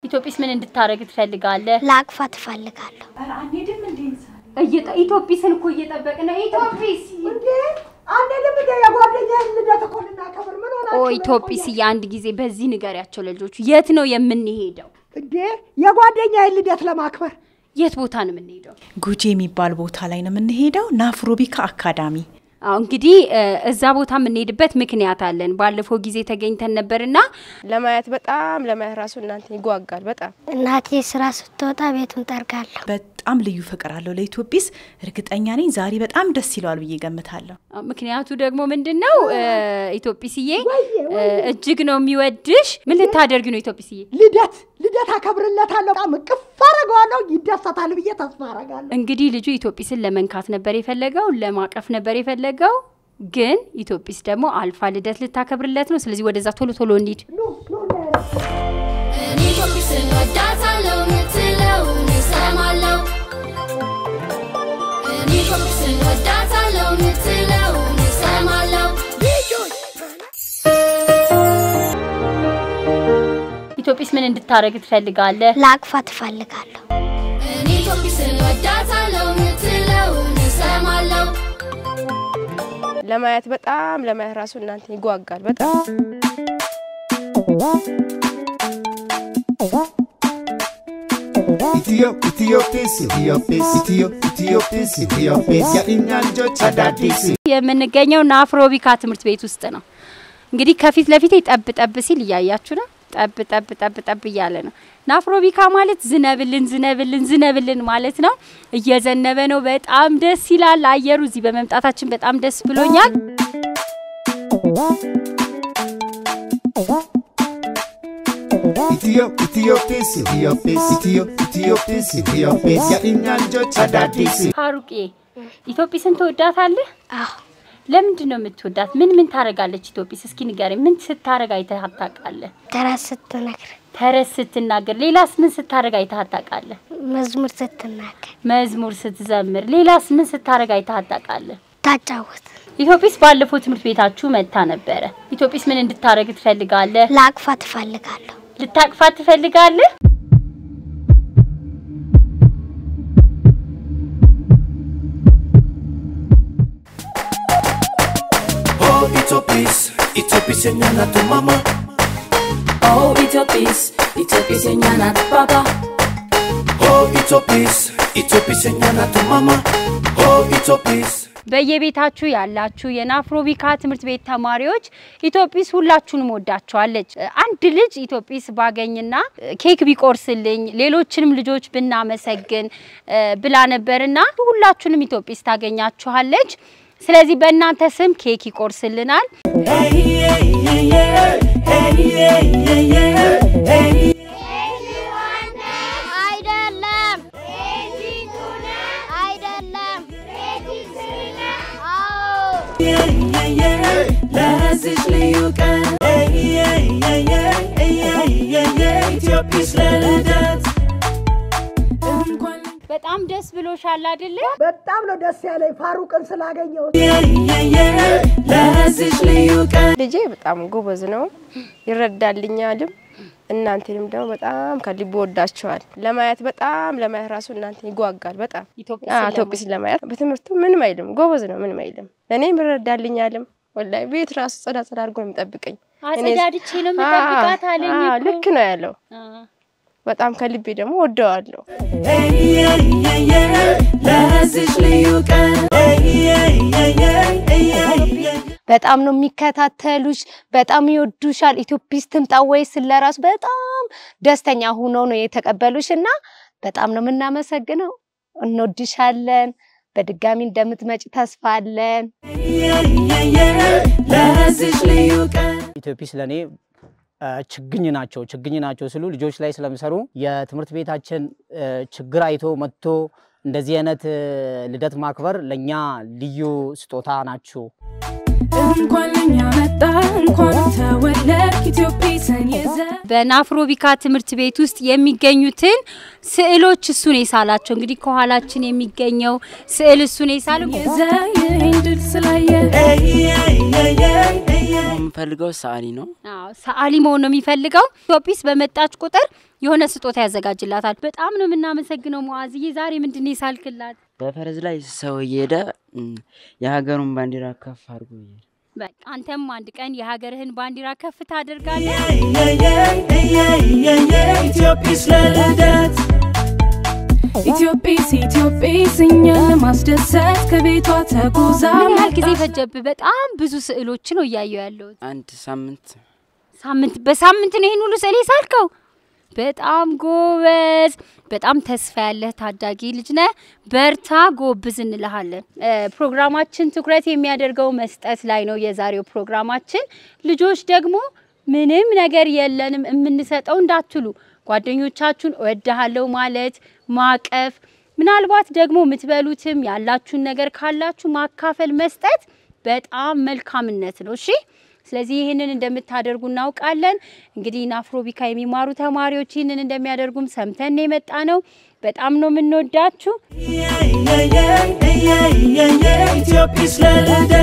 ኢትዮጵስ ምን እንድታረግ ትፈልጋለህ? ላቅፋ ትፈልጋለሁ። ኢትዮጵስን እኮ እየጠበቅን ነው። ኢትዮጵስ አንድም እንደ የጓደኛዬን ልደት እኮ ልናከብር ምን ሆናችሁ? ኦ ኢትዮጵስ አንድ ጊዜ በዚህ ንገሪያቸው ለልጆቹ። የት ነው የምንሄደው? እንዴ የጓደኛዬን ልደት ለማክበር የት ቦታ ነው የምንሄደው? ጉጂ የሚባል ቦታ ላይ ነው የምንሄደው። ናፍሮቢካ አካዳሚ አዎ እንግዲህ እ፣ እዛ ቦታ የምንሄድበት ምክንያት አለን። ባለፈው ጊዜ ተገኝተን ነበርና ለማየት በጣም ለማየት ራሱ እናንተ ይጓጋል በጣም እናቴ ስራ ስትወጣ ቤቱን ጠርጋለሁ። በጣም ልዩ ፍቅር አለው ለኢትዮጲስ። እርግጠኛ ነኝ ዛሬ በጣም ደስ ይለዋል ብዬ ገምታለሁ። አዎ፣ ምክንያቱ ደግሞ ምንድን ነው እ፣ ኢትዮጵስዬ እ፣ እጅግ ነው የሚወድሽ። ምን ልታደርግ ነው ኢትዮጵስዬ? ልደት ልደት አከብርለታለሁ። በጣም እቅፍ አደርገዋለሁ። ይደሰታል ብዬ ተስፋ አደርጋለሁ። እንግዲህ ልጁ ኢትዮጵስን ለመንካት ነበር የፈለገው፣ ለማቀፍ ነበር የፈለገው። ግን ኢትዮጵስ ደግሞ አልፋ ልደት ልታከብርለት ነው። ስለዚህ ወደዛ ቶሎ ቶሎ እንሂድ። እኔ ኢትዮጵስን ወዳታለሁ ምትለውን እሰማለሁ። እኔ ኢትዮጵስን ወዳታለሁ ምትለውን እሰማለሁ። ኢትዮጵስ ምን እንድታረግ ትፈልጋለህ? ላቅፋ ትፈልጋለሁ። እኔ ኢትዮጵስን ወዳታለሁ ምትለውን እሰማለሁ። ለማየት በጣም ለማየት ራሱ እናንተ ይጓጋል በጣም Itiyoo, Itiyoophis, Itiyoophis, Itiyoo, Itiyoophis, Itiyoophis, የእኛ ልጆች አዳዲስ የምንገኘው ናፍሮቢካ ትምህርት ቤት ውስጥ ነው። እንግዲህ ከፊት ለፊቴ ጠብ ጠብ ሲል እያያችሁ ነው። ጠብ ጠብ ጠብ ጠብ እያለ ነው። ናፍሮቢካ ማለት ዝነብልን ዝነብልን ዝነብልን ማለት ነው። እየዘነበ ነው። በጣም ደስ ይላል አየሩ። እዚህ በመምጣታችን በጣም ደስ ብሎኛል። ኢትዮ ኢትዮጲስ ኢትዮጲስ ኢትዮ ኢትዮጲስ ኢትዮጲስ የእኛ ልጆች አዳዲስ ሀሩቄ ኢትዮጵስን ትወዳታለህ? አዎ ለምንድን ነው የምትወዳት? ምን ምን ታረጋለች ኢትዮጵስ? እስኪ ንገረኝ። ምን ስታረግ አይተህ ታውቃለህ? ተረት ስትነግር፣ ተረት ስትናገር። ሌላስ ምን ስታረግ አይተህ ታውቃለህ? መዝሙር ስትናገር፣ መዝሙር ስትዘምር። ሌላስ ምን ስታረግ አይተህ ታውቃለህ? ታጫወት፣ ኢትዮጵስ ባለፈው ትምህርት ቤታችሁ መታ ነበረ። ኢትዮጵስ ምን እንድታረግ ትፈልጋለህ? ላቅፋ ትፈልጋለሁ። ልታቅፋት ትፈልጋለህ? Oh, Itopis, Itopis enyana tu mama. Oh ኢትዮጵስ ኢትዮጵስ የኛ ናት ባባ Oh, Itopis, Itopis enyana tu mama. Oh, Itopis. በየቤታችሁ ያላችሁ የናፍሮቢካ ትምህርት ቤት ተማሪዎች ኢትዮጵስ ሁላችሁንም ወዳችኋለች። አንድ ልጅ ኢትዮጵስ ባገኝና ኬክ ቢቆርስልኝ ሌሎችንም ልጆች ብናመሰግን እ፣ ብላ ነበርና ሁላችሁንም ኢትዮጵስ ታገኛችኋለች። ስለዚህ በእናንተ ስም ኬክ ይቆርስልናል። አይደለም አይደለም። ለዚች ልዩ ቀን ኢትዮጵስ ለልደት እንኳን በጣም ደስ ብሎሻል አይደለ? በጣም ነው ደስ ያለኝ ፋሩቅን ስላገኘሁት። ለዚች ልዩ ቀን ልጄ በጣም ጎበዝ ነው ይረዳልኛልም እናንተንም ደግሞ በጣም ከልብ ወዳቸዋል ለማየት በጣም ለማየት ራሱ እናንተ ይጓጋል በጣም ኢትዮጵስ አዎ፣ ኢትዮጵስ ለማየት በትምህርቱ ምንም አይልም ጎበዝ ነው ምንም አይልም እኔም ይረዳልኛልም ወላሂ ቤት ራሱ ጸዳ ጸዳ አድርጎ ነው የሚጠብቀኝ አጸዳድቼ ነው የምጠብቃት አለኝ አዎ፣ እኮ። ልክ ነው ያለው በጣም ከልቤ ደግሞ ወደዋለሁ ለዚች ልዩ ቀን በጣም ነው የሚከታተሉሽ፣ በጣም ይወዱሻል። ኢትዮጲስ ትምጣ ወይስ ለራሱ በጣም ደስተኛ ሆኖ ነው የተቀበሉሽ እና በጣም ነው የምናመሰግነው። እንወድሻለን። በድጋሚ እንደምትመጪ ተስፋ አለን። ለዚች ልዩ ቀን ኢትዮጲስ ለእኔ አ፣ ችግኝ ናቸው። ችግኝ ናቸው ስሉ ልጆች ላይ ስለሚሰሩ የትምህርት ቤታችን አ፣ ችግር አይቶ መጥቶ እንደዚህ አይነት አ፣ ልደት ማክበር ለእኛ ልዩ ስጦታ ናችሁ። እንኳን ለኛ መጣ እንኳን ተወለድ ኢትዮጵስን ይዘ በናፍሮቢካ ትምህርት ቤት ውስጥ የሚገኙትን ስዕሎች እሱን የሳላቸው እንግዲህ ከኋላችን የሚገኘው ስዕል እሱን የሳለው ይዘ ይህን ድል ስላየ የምፈልገው ሰዓሊ ነው። አዎ ሰዓሊ መሆን ነው የሚፈልገው። ኢትዮጲስ በመጣች ቁጥር የሆነ ስጦታ ያዘጋጅላታል። በጣም ነው የምናመሰግነው ሙአዝዬ። ዛሬ ምንድን ነው የሳልክላት? በፈረስ ላይ ሰው እየሄደ እም፣ የሀገሩን ባንዲራ ከፍ አድርጎ ይሄዳል። በቃ አንተም አንድ ቀን የሀገርህን ባንዲራ ከፍ ታደርጋለህ። ኢትዮጲስ ለልደት ኢትዮጲስ ኢትዮጲስ እኛን ለማስደሰት ከቤቷ ተጉዛ ምን ያህል ጊዜ ፈጀብህ? በጣም ብዙ ስዕሎች ነው እያየሁ ያለሁት። አንድ ሳምንት ሳምንት በሳምንት ነው ይህን ሁሉ ስዕል የሳልከው? በጣም ጎበዝ፣ በጣም ተስፋ ያለህ ታዳጊ ልጅ ነህ። በርታ፣ ጎብዝ እንልሃለን። እ፣ ፕሮግራማችን ትኩረት የሚያደርገው መስጠት ላይ ነው። የዛሬው ፕሮግራማችን ልጆች ደግሞ ምንም ነገር የለንም የምንሰጠው እንዳትሉ፣ ጓደኞቻችሁን እወድሃለሁ ማለት ማቀፍ፣ ምናልባት ደግሞ የምትበሉትም ያላችሁን ነገር ካላችሁ ማካፈል መስጠት በጣም መልካምነት ነው። እሺ ስለዚህ ይህንን እንደምታደርጉ እናውቃለን። እንግዲህ ናፍሮቢካ የሚማሩ ተማሪዎች ይህንን እንደሚያደርጉም ሰምተን የመጣ ነው። በጣም ነው የምንወዳችሁ። ኢትዮጲስ ለልደት